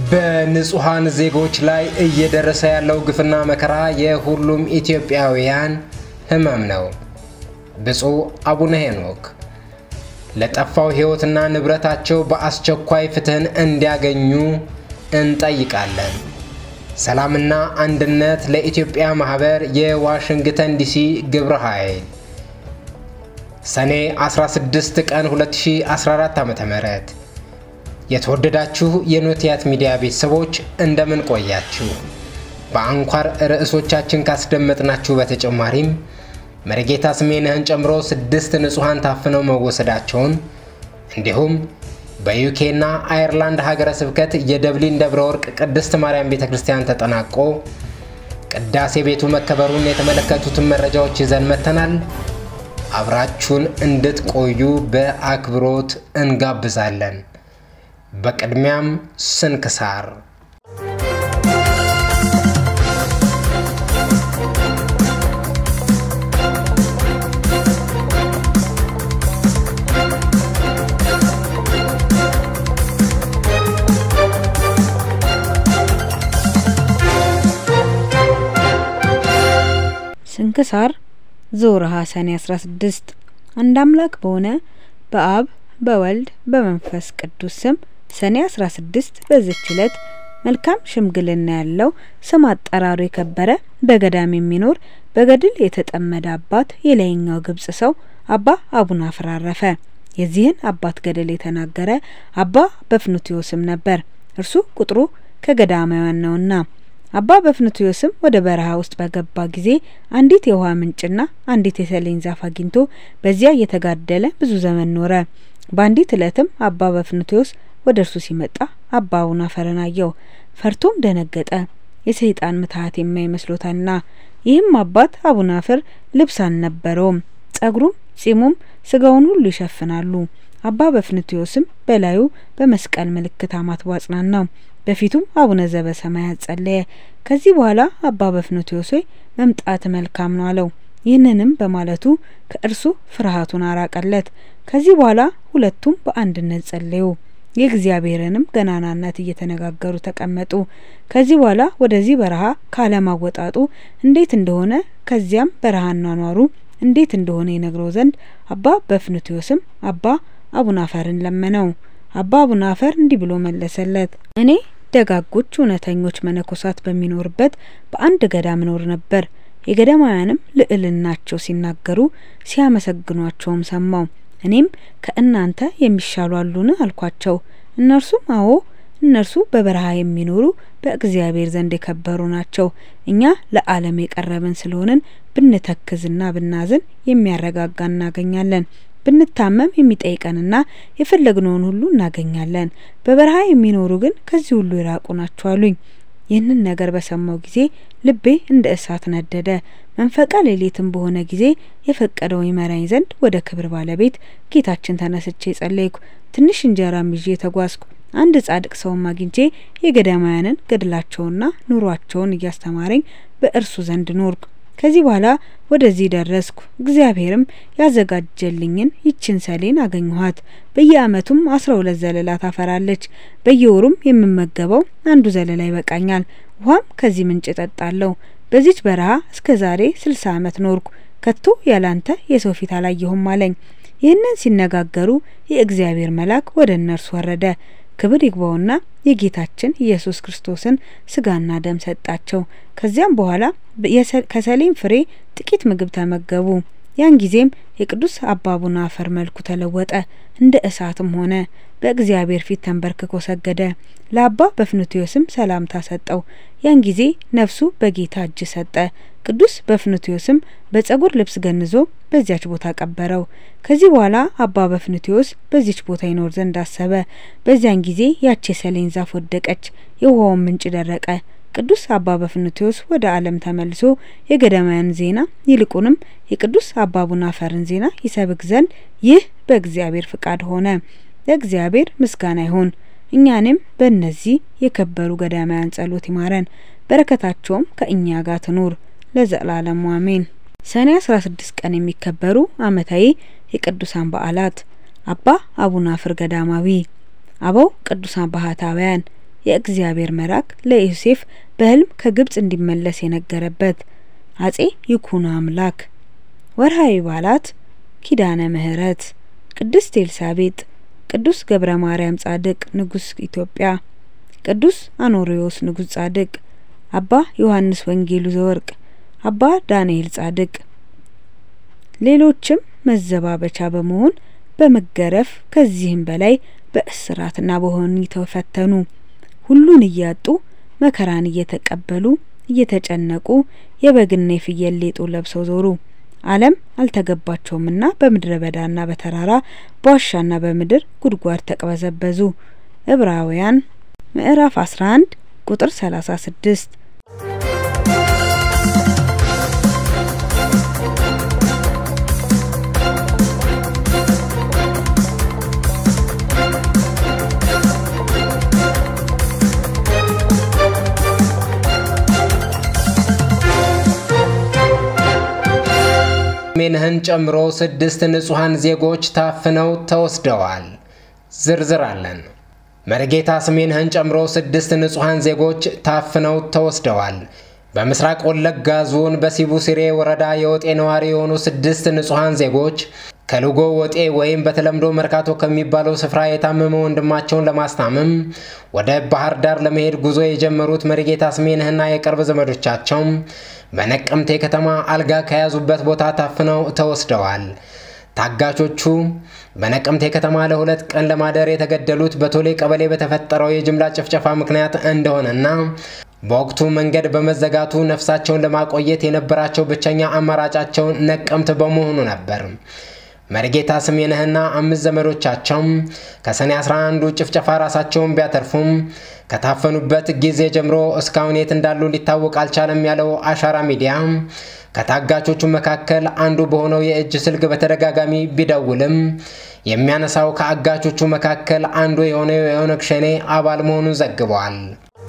በንጹሐን ዜጎች ላይ እየደረሰ ያለው ግፍና መከራ የሁሉም ኢትዮጵያውያን ሕመም ነው። ብፁዕ አቡነ ሄኖክ ለጠፋው ሕይወትና ንብረታቸው በአስቸኳይ ፍትህን እንዲያገኙ እንጠይቃለን። ሰላምና አንድነት ለኢትዮጵያ ማህበር የዋሽንግተን ዲሲ ግብረ ኃይል ሰኔ 16 ቀን 2014 ዓ.ም የተወደዳችሁ የኖቲያት ሚዲያ ቤተሰቦች እንደምን ቆያችሁ? በአንኳር ርዕሶቻችን ካስደመጥናችሁ በተጨማሪም መሪጌታ ስሜነህን ጨምሮ ስድስት ንጹሐን ታፍነው መወሰዳቸውን እንዲሁም በዩኬና አየርላንድ ሀገረ ስብከት የደብሊን ደብረ ወርቅ ቅድስት ማርያም ቤተ ክርስቲያን ተጠናቆ ቅዳሴ ቤቱ መከበሩን የተመለከቱትን መረጃዎች ይዘን መጥተናል። አብራችሁን እንድትቆዩ በአክብሮት እንጋብዛለን። በቅድሚያም ስንክሳር ስንክሳር ዘወርኀ ሰኔ 16 አንድ አምላክ በሆነ በአብ በወልድ በመንፈስ ቅዱስ ስም ሰኔ 16 በዚች ዕለት መልካም ሽምግልና ያለው ስም አጠራሩ የከበረ በገዳም የሚኖር በገድል የተጠመደ አባት የላይኛው ግብጽ ሰው አባ አቡናፍር አረፈ። የዚህን አባት ገድል የተናገረ አባ በፍኑትዮስም ነበር። እርሱ ቁጥሩ ከገዳማውያን ነውና። አባ በፍኑትዮስም ወደ በረሃ ውስጥ በገባ ጊዜ አንዲት የውሃ ምንጭና አንዲት የሰሌን ዛፍ አግኝቶ በዚያ እየተጋደለ ብዙ ዘመን ኖረ። በአንዲት ዕለትም አባ በፍኑትዮስ ወደ እርሱ ሲመጣ አባ አቡናፍርን አየው። ፈርቶም ደነገጠ፣ የሰይጣን ምትሀት የማይመስሎታልና። ይህም አባት አቡናፍር ልብስ አልነበረውም፣ ጸጉሩም ጺሙም ስጋውን ሁሉ ይሸፍናሉ። አባ በፍኑትዮስም በላዩ በመስቀል ምልክት አማትቦ አጽናናው። በፊቱም አቡነ ዘበ ሰማያት ጸለየ። ከዚህ በኋላ አባ በፍኑትዮስ ሆይ መምጣት መልካም ነው አለው። ይህንንም በማለቱ ከእርሱ ፍርሃቱን አራቀለት። ከዚህ በኋላ ሁለቱም በአንድነት ጸለዩ። የእግዚአብሔርንም ገናናነት እየተነጋገሩ ተቀመጡ። ከዚህ በኋላ ወደዚህ በረሃ ካለማወጣጡ እንዴት እንደሆነ ከዚያም በረሃ አኗኗሩ እንዴት እንደሆነ ይነግረው ዘንድ አባ በፍኑትዮስም አባ አቡናፈርን ለመነው። አባ አቡናፈር እንዲህ ብሎ መለሰለት። እኔ ደጋጎች እውነተኞች መነኮሳት በሚኖርበት በአንድ ገዳም እኖር ነበር። የገዳማውያንም ልዕልናቸው ሲናገሩ ሲያመሰግኗቸውም ሰማው። እኔም ከእናንተ የሚሻሉ አሉን አልኳቸው። እነርሱም አዎ፣ እነርሱ በበረሃ የሚኖሩ በእግዚአብሔር ዘንድ የከበሩ ናቸው። እኛ ለዓለም የቀረብን ስለሆንን ብንተክዝና ብናዝን የሚያረጋጋ እናገኛለን ብንታመም የሚጠይቀንና የፈለግነውን ሁሉ እናገኛለን። በበረሃ የሚኖሩ ግን ከዚህ ሁሉ የራቁ ናቸው አሉኝ። ይህንን ነገር በሰማው ጊዜ ልቤ እንደ እሳት ነደደ። መንፈቀ ሌሊትም በሆነ ጊዜ የፈቀደው ይመራኝ ዘንድ ወደ ክብር ባለቤት ጌታችን ተነስቼ ጸለይኩ። ትንሽ እንጀራም ይዤ ተጓዝኩ። አንድ ጻድቅ ሰውም አግኝቼ የገዳማውያንን ገድላቸውና ኑሯቸውን እያስተማረኝ በእርሱ ዘንድ ኖርኩ። ከዚህ በኋላ ወደዚህ ደረስኩ። እግዚአብሔርም ያዘጋጀልኝን ይችን ሰሌን አገኘኋት። በየዓመቱም አስራ ሁለት ዘለላ ታፈራለች። በየወሩም የምመገበው አንዱ ዘለላ ይበቃኛል። ውሃም ከዚህ ምንጭ እጠጣለሁ። በዚች በረሃ እስከ ዛሬ ስልሳ ዓመት ኖርኩ። ከቶ ያላንተ የሰው ፊት አላየሁም አለኝ። ይህንን ሲነጋገሩ የእግዚአብሔር መልአክ ወደ እነርሱ ወረደ። ክብር ይግባውና የጌታችን ኢየሱስ ክርስቶስን ስጋና ደም ሰጣቸው። ከዚያም በኋላ ከሰሌን ፍሬ ጥቂት ምግብ ተመገቡ። ያን ጊዜም የቅዱስ አባ አቡናፍር መልኩ ተለወጠ፣ እንደ እሳትም ሆነ። በእግዚአብሔር ፊት ተንበርክኮ ሰገደ። ለአባ በፍኑትዮስም ሰላምታ ሰጠው። ያን ጊዜ ነፍሱ በጌታ እጅ ሰጠ። ቅዱስ በፍኑትዮስም በጸጉር ልብስ ገንዞ በዚያች ቦታ ቀበረው። ከዚህ በኋላ አባ በፍኑትዮስ በዚች ቦታ ይኖር ዘንድ አሰበ። በዚያን ጊዜ ያች የሰሌን ዛፍ ወደቀች፣ የውሃውን ምንጭ ደረቀ። ቅዱስ አባ በፍኑትዮስ ወደ ዓለም ተመልሶ የገዳማውያን ዜና ይልቁንም የቅዱስ አባ አቡናፍርን ዜና ይሰብክ ዘንድ ይህ በእግዚአብሔር ፍቃድ ሆነ። ለእግዚአብሔር ምስጋና ይሁን። እኛንም በእነዚህ የከበሩ ገዳማውያን ጸሎት ይማረን፣ በረከታቸውም ከእኛ ጋር ትኑር ለዘላለሙ አሜን። ሰኔ 16 ቀን የሚከበሩ ዓመታዊ የቅዱሳን በዓላት አባ አቡናፍር ገዳማዊ፣ አበው ቅዱሳን ባህታውያን፣ የእግዚአብሔር መልአክ ለዮሴፍ በሕልም ከግብጽ እንዲመለስ የነገረበት። አጼ ይኩኖ አምላክ። ወርሃዊ በዓላት ኪዳነ ምሕረት፣ ቅድስት ኤልሳቤጥ፣ ቅዱስ ገብረ ማርያም ጻድቅ ንጉሥ ኢትዮጵያ፣ ቅዱስ አኖሪዎስ ንጉሥ ጻድቅ፣ አባ ዮሐንስ ወንጌሉ ዘወርቅ፣ አባ ዳንኤል ጻድቅ። ሌሎችም መዘባበቻ በመሆን በመገረፍ ከዚህም በላይ በእስራትና በወህኒ ተፈተኑ። ሁሉን እያጡ መከራን እየተቀበሉ እየተጨነቁ የበግና የፍየል ሌጦ ለብሰው ዞሩ። ዓለም አልተገባቸውምና በምድረ በዳና በተራራ በዋሻና በምድር ጉድጓድ ተቅበዘበዙ። ዕብራውያን ምዕራፍ 11 ቁጥር 36 ሜንህን ጨምሮ ስድስት ንጹሐን ዜጎች ታፍነው ተወስደዋል። ዝርዝር አለን። መርጌታ ስሜንህን ጨምሮ ስድስት ንጹሐን ዜጎች ታፍነው ተወስደዋል። በምስራቅ ወለጋ ዞን በሲቡ ሲሬ ወረዳ የወጤ ነዋሪ የሆኑ ስድስት ንጹሐን ዜጎች ከልጎ ወጤ ወይም በተለምዶ መርካቶ ከሚባለው ስፍራ የታመመ ወንድማቸውን ለማስታመም ወደ ባህር ዳር ለመሄድ ጉዞ የጀመሩት መርጌታ ስሜንህና የቅርብ ዘመዶቻቸው በነቀምቴ ከተማ አልጋ ከያዙበት ቦታ ታፍነው ተወስደዋል። ታጋቾቹ በነቀምቴ ከተማ ለሁለት ቀን ለማደር የተገደሉት በቶሌ ቀበሌ በተፈጠረው የጅምላ ጭፍጨፋ ምክንያት እንደሆነና በወቅቱ መንገድ በመዘጋቱ ነፍሳቸውን ለማቆየት የነበራቸው ብቸኛ አማራጫቸው ነቀምት በመሆኑ ነበር። መርጌታ ስሜነህና አምስት ዘመዶቻቸው ከሰኔ 11ዱ ጭፍጨፋ ራሳቸውን ቢያተርፉም ከታፈኑበት ጊዜ ጀምሮ እስካሁን የት እንዳሉ ሊታወቅ አልቻለም ያለው አሻራ ሚዲያ ከታጋቾቹ መካከል አንዱ በሆነው የእጅ ስልክ በተደጋጋሚ ቢደውልም የሚያነሳው ከአጋቾቹ መካከል አንዱ የሆነው የኦነግ ሸኔ አባል መሆኑን ዘግበዋል።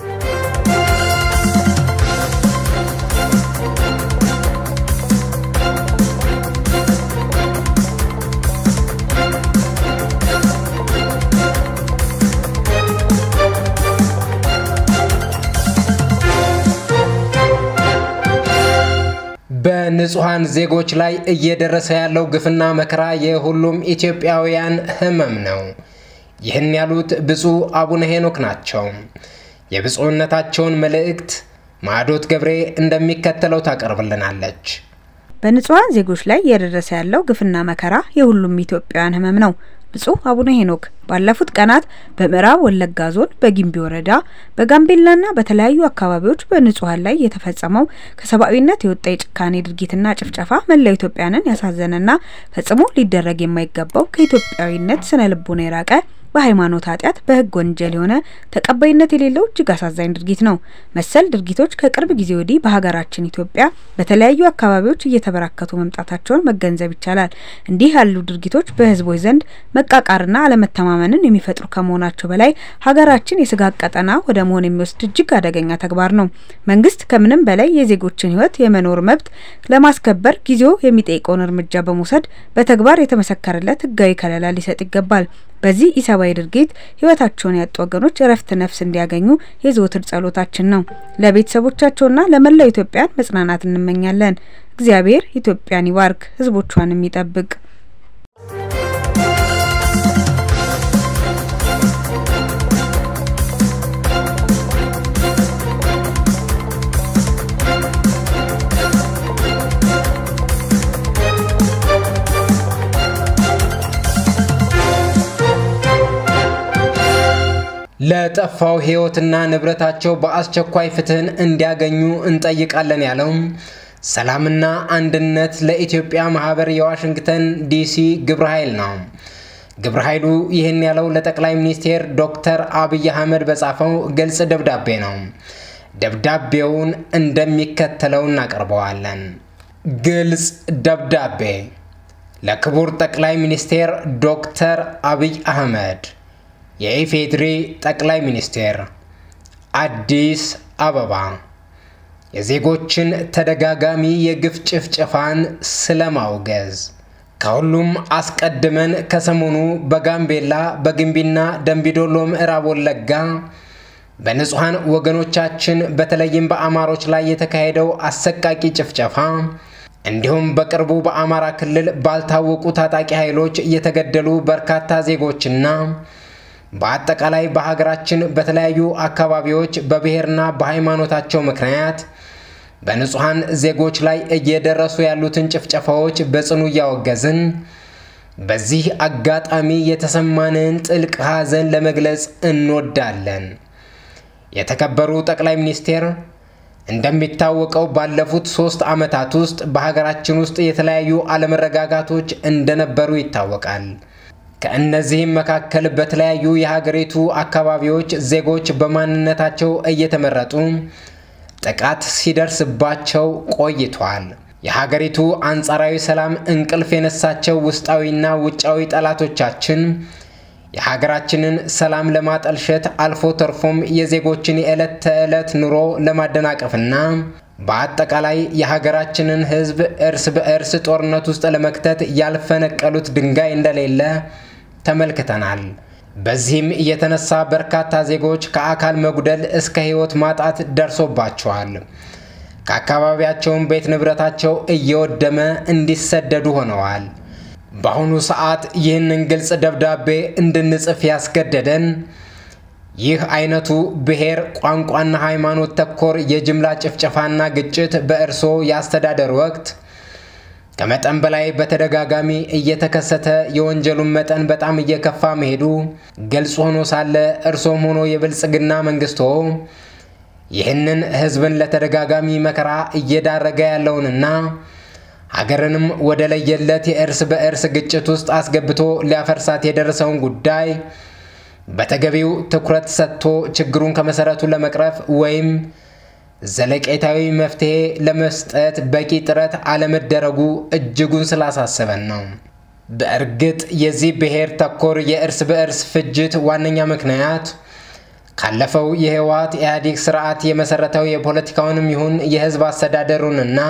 በንጹሐን ዜጎች ላይ እየደረሰ ያለው ግፍና መከራ የሁሉም ኢትዮጵያውያን ሕመም ነው። ይህን ያሉት ብፁዕ አቡነ ሄኖክ ናቸው። የብፁዕነታቸውን መልእክት ማዕዶት ገብሬ እንደሚከተለው ታቀርብልናለች። በንጹሐን ዜጎች ላይ እየደረሰ ያለው ግፍና መከራ የሁሉም ኢትዮጵያውያን ሕመም ነው። ብፁዕ አቡነ ሄኖክ ባለፉት ቀናት በምዕራብ ወለጋ ዞን በጊምቢ ወረዳ በጋምቤላና በተለያዩ አካባቢዎች በንጹሐን ላይ የተፈጸመው ከሰብአዊነት የወጣ የጭካኔ ድርጊትና ጭፍጨፋ መላው ኢትዮጵያንን ያሳዘነና ፈጽሞ ሊደረግ የማይገባው ከኢትዮጵያዊነት ስነ ልቦና የራቀ በሃይማኖት ኃጢአት በሕግ ወንጀል የሆነ ተቀባይነት የሌለው እጅግ አሳዛኝ ድርጊት ነው። መሰል ድርጊቶች ከቅርብ ጊዜ ወዲህ በሀገራችን ኢትዮጵያ በተለያዩ አካባቢዎች እየተበራከቱ መምጣታቸውን መገንዘብ ይቻላል። እንዲህ ያሉ ድርጊቶች በህዝቦች ዘንድ መቃቃርና አለመተማመንን የሚፈጥሩ ከመሆናቸው በላይ ሀገራችን የስጋት ቀጠና ወደ መሆን የሚወስድ እጅግ አደገኛ ተግባር ነው። መንግስት ከምንም በላይ የዜጎችን ህይወት የመኖር መብት ለማስከበር ጊዜው የሚጠይቀውን እርምጃ በመውሰድ በተግባር የተመሰከረለት ህጋዊ ከለላ ሊሰጥ ይገባል። በዚህ ኢሰብአዊ ድርጊት ህይወታቸውን ያጡ ወገኖች እረፍት ነፍስ እንዲያገኙ የዘወትር ጸሎታችን ነው። ለቤተሰቦቻቸውና ለመላው ኢትዮጵያን መጽናናት እንመኛለን። እግዚአብሔር ኢትዮጵያን ይባርክ፣ ህዝቦቿንም ይጠብቅ። ለጠፋው ህይወትና ንብረታቸው በአስቸኳይ ፍትህን እንዲያገኙ እንጠይቃለን ያለው ሰላምና አንድነት ለኢትዮጵያ ማህበር የዋሽንግተን ዲሲ ግብረ ኃይል ነው። ግብረ ኃይሉ ይህን ያለው ለጠቅላይ ሚኒስቴር ዶክተር አብይ አህመድ በጻፈው ግልጽ ደብዳቤ ነው። ደብዳቤውን እንደሚከተለው እናቀርበዋለን። ግልጽ ደብዳቤ ለክቡር ጠቅላይ ሚኒስቴር ዶክተር አብይ አህመድ የኢፌድሪ ጠቅላይ ሚኒስቴር አዲስ አበባ የዜጎችን ተደጋጋሚ የግፍ ጭፍጨፋን ስለማውገዝ ከሁሉም አስቀድመን ከሰሞኑ በጋምቤላ በግንቢና ደንቢዶሎ ምዕራብ ወለጋ በንጹሐን ወገኖቻችን በተለይም በአማሮች ላይ የተካሄደው አሰቃቂ ጭፍጨፋ እንዲሁም በቅርቡ በአማራ ክልል ባልታወቁ ታጣቂ ኃይሎች የተገደሉ በርካታ ዜጎችና በአጠቃላይ በሀገራችን በተለያዩ አካባቢዎች በብሔርና በሃይማኖታቸው ምክንያት በንጹሐን ዜጎች ላይ እየደረሱ ያሉትን ጭፍጨፋዎች በጽኑ እያወገዝን በዚህ አጋጣሚ የተሰማንን ጥልቅ ሐዘን ለመግለጽ እንወዳለን። የተከበሩ ጠቅላይ ሚኒስቴር፣ እንደሚታወቀው ባለፉት ሶስት ዓመታት ውስጥ በሀገራችን ውስጥ የተለያዩ አለመረጋጋቶች እንደነበሩ ይታወቃል። ከእነዚህም መካከል በተለያዩ የሀገሪቱ አካባቢዎች ዜጎች በማንነታቸው እየተመረጡ ጥቃት ሲደርስባቸው ቆይቷል። የሀገሪቱ አንጻራዊ ሰላም እንቅልፍ የነሳቸው ውስጣዊና ውጫዊ ጠላቶቻችን የሀገራችንን ሰላም ለማጠልሸት አልፎ ተርፎም የዜጎችን የዕለት ተዕለት ኑሮ ለማደናቀፍና በአጠቃላይ የሀገራችንን ሕዝብ እርስ በእርስ ጦርነት ውስጥ ለመክተት ያልፈነቀሉት ድንጋይ እንደሌለ ተመልክተናል። በዚህም የተነሳ በርካታ ዜጎች ከአካል መጉደል እስከ ሕይወት ማጣት ደርሶባቸዋል። ከአካባቢያቸውም ቤት ንብረታቸው እየወደመ እንዲሰደዱ ሆነዋል። በአሁኑ ሰዓት ይህንን ግልጽ ደብዳቤ እንድንጽፍ ያስገደደን ይህ አይነቱ ብሔር፣ ቋንቋና ሃይማኖት ተኮር የጅምላ ጭፍጨፋና ግጭት በእርስዎ የአስተዳደር ወቅት ከመጠን በላይ በተደጋጋሚ እየተከሰተ የወንጀሉን መጠን በጣም እየከፋ መሄዱ ግልጽ ሆኖ ሳለ እርሶም ሆኖ የብልጽግና መንግስቶ ይህንን ህዝብን ለተደጋጋሚ መከራ እየዳረገ ያለውንና ሀገርንም ወደ ለየለት የእርስ በእርስ ግጭት ውስጥ አስገብቶ ሊያፈርሳት የደረሰውን ጉዳይ በተገቢው ትኩረት ሰጥቶ ችግሩን ከመሰረቱ ለመቅረፍ ወይም ዘለቄታዊ መፍትሄ ለመስጠት በቂ ጥረት አለመደረጉ እጅጉን ስላሳሰበን ነው። በእርግጥ የዚህ ብሔር ተኮር የእርስ በእርስ ፍጅት ዋነኛ ምክንያት ካለፈው የህወሓት ኢህአዴግ ስርዓት የመሰረተው የፖለቲካውንም ይሁን የህዝብ አስተዳደሩንና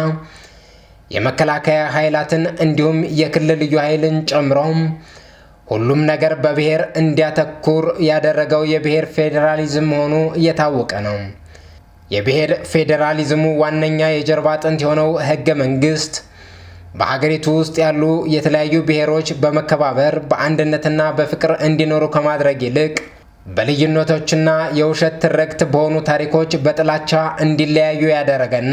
የመከላከያ ኃይላትን እንዲሁም የክልል ልዩ ኃይልን ጨምሮም ሁሉም ነገር በብሔር እንዲያተኩር ያደረገው የብሔር ፌዴራሊዝም መሆኑ እየታወቀ ነው። የብሔር ፌዴራሊዝሙ ዋነኛ የጀርባ አጥንት የሆነው ህገ መንግስት በሀገሪቱ ውስጥ ያሉ የተለያዩ ብሔሮች በመከባበር በአንድነትና በፍቅር እንዲኖሩ ከማድረግ ይልቅ በልዩነቶችና የውሸት ትርክት በሆኑ ታሪኮች በጥላቻ እንዲለያዩ ያደረገና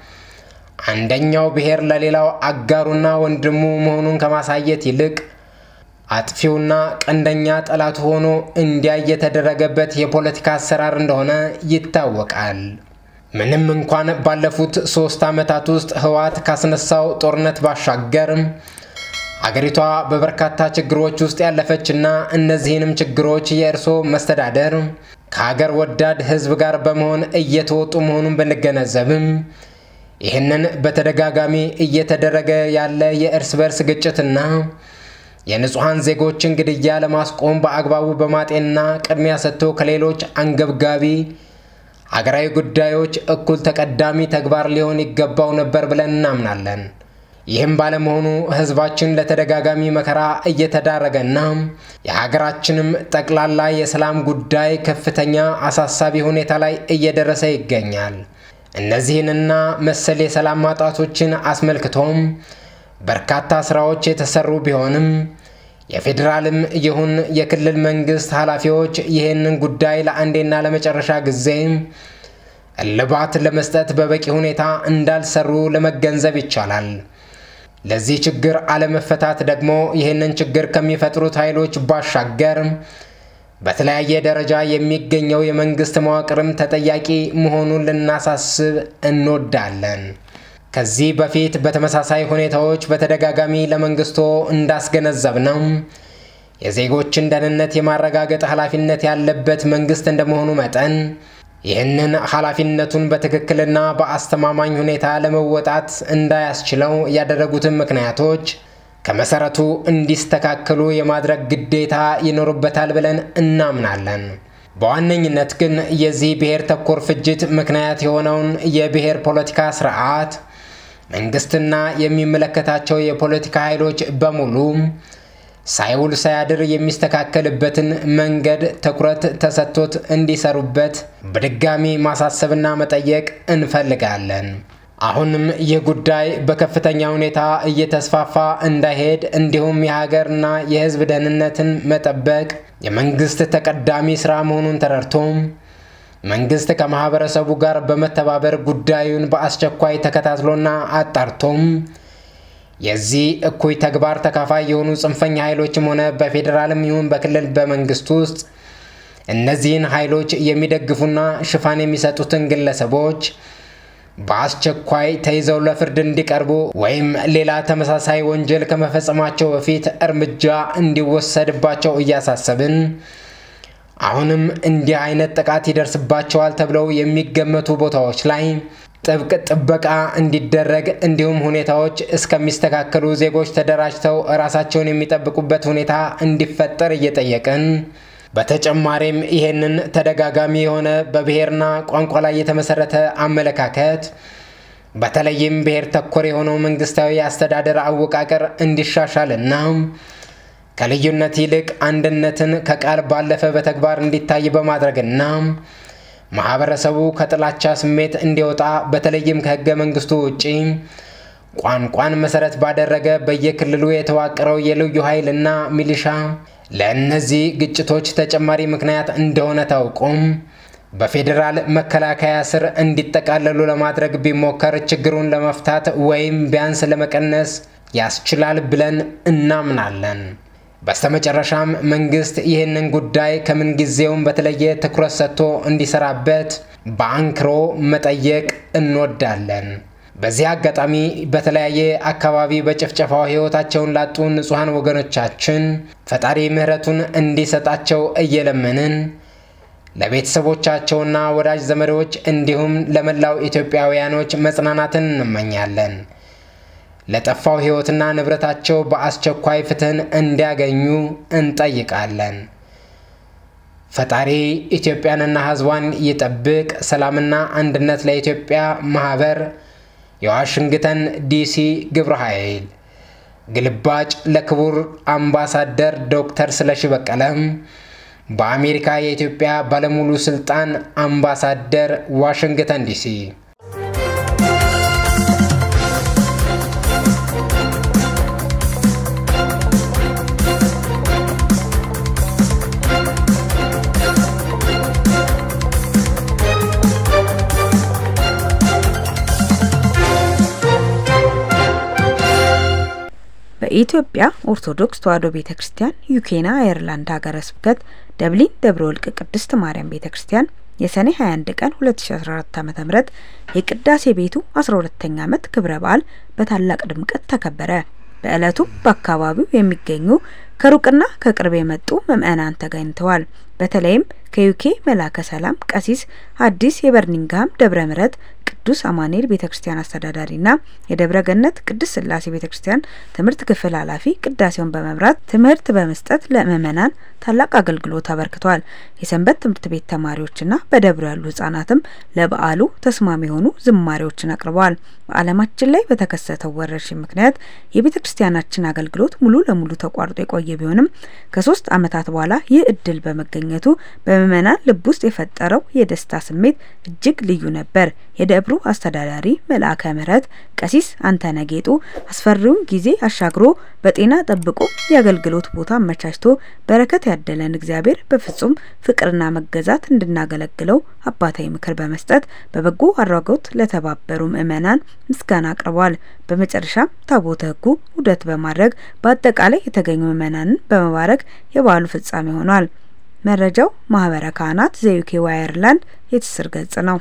አንደኛው ብሔር ለሌላው አጋሩና ወንድሙ መሆኑን ከማሳየት ይልቅ አጥፊውና ቀንደኛ ጠላቱ ሆኖ እንዲያይ የተደረገበት የፖለቲካ አሰራር እንደሆነ ይታወቃል። ምንም እንኳን ባለፉት ሶስት ዓመታት ውስጥ ህወሓት ካስነሳው ጦርነት ባሻገር አገሪቷ በበርካታ ችግሮች ውስጥ ያለፈችና እነዚህንም ችግሮች የእርሶ መስተዳደር ከሀገር ወዳድ ህዝብ ጋር በመሆን እየተወጡ መሆኑን ብንገነዘብም ይህንን በተደጋጋሚ እየተደረገ ያለ የእርስ በርስ ግጭትና የንጹሐን ዜጎችን ግድያ ለማስቆም በአግባቡ በማጤንና ቅድሚያ ሰጥቶ ከሌሎች አንገብጋቢ ሀገራዊ ጉዳዮች እኩል ተቀዳሚ ተግባር ሊሆን ይገባው ነበር ብለን እናምናለን። ይህም ባለመሆኑ ህዝባችን ለተደጋጋሚ መከራ እየተዳረገና የሀገራችንም ጠቅላላ የሰላም ጉዳይ ከፍተኛ አሳሳቢ ሁኔታ ላይ እየደረሰ ይገኛል። እነዚህንና መሰል የሰላም ማጣቶችን አስመልክቶም በርካታ ስራዎች የተሰሩ ቢሆንም የፌዴራልም ይሁን የክልል መንግስት ኃላፊዎች ይህንን ጉዳይ ለአንዴና ለመጨረሻ ጊዜ እልባት ለመስጠት በበቂ ሁኔታ እንዳልሰሩ ለመገንዘብ ይቻላል። ለዚህ ችግር አለመፈታት ደግሞ ይህንን ችግር ከሚፈጥሩት ኃይሎች ባሻገር በተለያየ ደረጃ የሚገኘው የመንግስት መዋቅርም ተጠያቂ መሆኑን ልናሳስብ እንወዳለን። ከዚህ በፊት በተመሳሳይ ሁኔታዎች በተደጋጋሚ ለመንግስቶ እንዳስገነዘብ ነው የዜጎችን ደህንነት የማረጋገጥ ኃላፊነት ያለበት መንግስት እንደመሆኑ መጠን ይህንን ኃላፊነቱን በትክክልና በአስተማማኝ ሁኔታ ለመወጣት እንዳያስችለው ያደረጉትን ምክንያቶች ከመሰረቱ እንዲስተካከሉ የማድረግ ግዴታ ይኖርበታል ብለን እናምናለን። በዋነኝነት ግን የዚህ ብሔር ተኮር ፍጅት ምክንያት የሆነውን የብሔር ፖለቲካ ስርዓት መንግስትና የሚመለከታቸው የፖለቲካ ኃይሎች በሙሉ ሳይውል ሳያድር የሚስተካከልበትን መንገድ ትኩረት ተሰጥቶት እንዲሰሩበት በድጋሚ ማሳሰብና መጠየቅ እንፈልጋለን። አሁንም ይህ ጉዳይ በከፍተኛ ሁኔታ እየተስፋፋ እንዳይሄድ እንዲሁም የሀገርና የሕዝብ ደህንነትን መጠበቅ የመንግስት ተቀዳሚ ስራ መሆኑን ተረድቶም መንግስት ከማህበረሰቡ ጋር በመተባበር ጉዳዩን በአስቸኳይ ተከታትሎና አጣርቶም የዚህ እኩይ ተግባር ተካፋይ የሆኑ ጽንፈኛ ኃይሎችም ሆነ በፌዴራልም ይሁን በክልል በመንግስት ውስጥ እነዚህን ኃይሎች የሚደግፉና ሽፋን የሚሰጡትን ግለሰቦች በአስቸኳይ ተይዘው ለፍርድ እንዲቀርቡ ወይም ሌላ ተመሳሳይ ወንጀል ከመፈጸማቸው በፊት እርምጃ እንዲወሰድባቸው እያሳሰብን አሁንም እንዲህ አይነት ጥቃት ይደርስባቸዋል ተብለው የሚገመቱ ቦታዎች ላይ ጥብቅ ጥበቃ እንዲደረግ እንዲሁም ሁኔታዎች እስከሚስተካከሉ ዜጎች ተደራጅተው ራሳቸውን የሚጠብቁበት ሁኔታ እንዲፈጠር እየጠየቅን በተጨማሪም ይሄንን ተደጋጋሚ የሆነ በብሔርና ቋንቋ ላይ የተመሰረተ አመለካከት በተለይም ብሔር ተኮር የሆነው መንግስታዊ አስተዳደር አወቃቀር እንዲሻሻልና ከልዩነት ይልቅ አንድነትን ከቃል ባለፈ በተግባር እንዲታይ በማድረግና ማህበረሰቡ ከጥላቻ ስሜት እንዲወጣ በተለይም ከህገ መንግስቱ ውጪ ቋንቋን መሰረት ባደረገ በየክልሉ የተዋቀረው የልዩ ኃይልና ሚሊሻ ለእነዚህ ግጭቶች ተጨማሪ ምክንያት እንደሆነ ታውቆም በፌዴራል መከላከያ ስር እንዲጠቃለሉ ለማድረግ ቢሞከር ችግሩን ለመፍታት ወይም ቢያንስ ለመቀነስ ያስችላል ብለን እናምናለን። በስተመጨረሻም መንግስት ይህንን ጉዳይ ከምንጊዜውም በተለየ ትኩረት ሰጥቶ እንዲሰራበት በአንክሮ መጠየቅ እንወዳለን። በዚህ አጋጣሚ በተለያየ አካባቢ በጭፍጨፋው ህይወታቸውን ላጡ ንጹሐን ወገኖቻችን ፈጣሪ ምሕረቱን እንዲሰጣቸው እየለመንን ለቤተሰቦቻቸውና ወዳጅ ዘመዶች እንዲሁም ለመላው ኢትዮጵያውያኖች መጽናናትን እንመኛለን። ለጠፋው ህይወትና ንብረታቸው በአስቸኳይ ፍትህን እንዲያገኙ እንጠይቃለን። ፈጣሪ ኢትዮጵያንና ህዝቧን ይጠብቅ። ሰላምና አንድነት ለኢትዮጵያ ማህበር የዋሽንግተን ዲሲ ግብረ ኃይል ግልባጭ ለክቡር አምባሳደር ዶክተር ስለሺ በቀለም በአሜሪካ የኢትዮጵያ ባለሙሉ ስልጣን አምባሳደር ዋሽንግተን ዲሲ በኢትዮጵያ ኦርቶዶክስ ተዋሕዶ ቤተ ክርስቲያን ዩኬና አየርላንድ ሀገረ ስብከት ደብሊን ደብረ ወልቅ ቅድስት ማርያም ቤተ ክርስቲያን የሰኔ 21 ቀን 2014 ዓ.ም የቅዳሴ ቤቱ 12ኛ ዓመት ክብረ በዓል በታላቅ ድምቀት ተከበረ። በዕለቱ በአካባቢው የሚገኙ ከሩቅና ከቅርብ የመጡ ምዕመናን ተገኝተዋል። በተለይም ከዩኬ መላከ ሰላም ቀሲስ አዲስ የበርኒንግሃም ደብረ ምሕረት ቅዱስ አማኑኤል ቤተ ክርስቲያን አስተዳዳሪና የደብረ ገነት ቅድስት ሥላሴ ቤተ ክርስቲያን ትምህርት ክፍል ኃላፊ ቅዳሴውን በመምራት ትምህርት በመስጠት ለምዕመናን ታላቅ አገልግሎት አበርክተዋል። የሰንበት ትምህርት ቤት ተማሪዎችና በደብሩ ያሉ ህጻናትም ለበዓሉ ተስማሚ የሆኑ ዝማሬዎችን አቅርበዋል። በዓለማችን ላይ በተከሰተው ወረርሽኝ ምክንያት የቤተ ክርስቲያናችን አገልግሎት ሙሉ ለሙሉ ተቋርጦ የቆየ ቢሆንም ከሶስት ዓመታት በኋላ ይህ እድል በመገኘቱ በምዕመናን ልብ ውስጥ የፈጠረው የደስታ ስሜት እጅግ ልዩ ነበር። የደብሩ አስተዳዳሪ መልአከ ምሕረት ቀሲስ አንተነ ጌጡ አስፈሪውን ጊዜ አሻግሮ በጤና ጠብቆ የአገልግሎት ቦታ አመቻችቶ በረከት ያደለን እግዚአብሔር በፍጹም ፍቅርና መገዛት እንድናገለግለው አባታዊ ምክር በመስጠት በበጎ አድራጎት ለተባበሩ ምዕመናን ምስጋና አቅርበዋል። በመጨረሻም ታቦተ ሕጉ ውደት በማድረግ በአጠቃላይ የተገኙ ምዕመናንን በመባረክ የበዓሉ ፍጻሜ ሆኗል። መረጃው ማህበረ ካህናት ዘዩኬ ዋየርላንድ የትስር ገጽ ነው።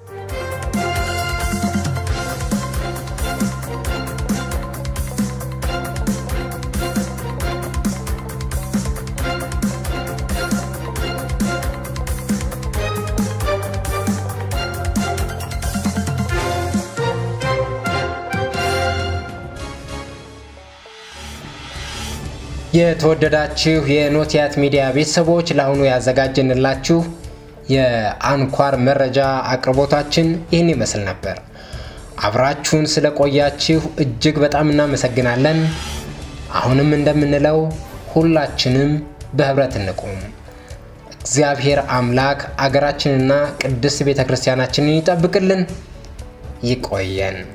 የተወደዳችሁ የኖቲያት ሚዲያ ቤተሰቦች ለአሁኑ ያዘጋጀንላችሁ የአንኳር መረጃ አቅርቦታችን ይህን ይመስል ነበር። አብራችሁን ስለቆያችሁ እጅግ በጣም እናመሰግናለን። አሁንም እንደምንለው ሁላችንም በህብረት እንቁም። እግዚአብሔር አምላክ አገራችንና ቅድስት ቤተ ክርስቲያናችንን ይጠብቅልን። ይቆየን።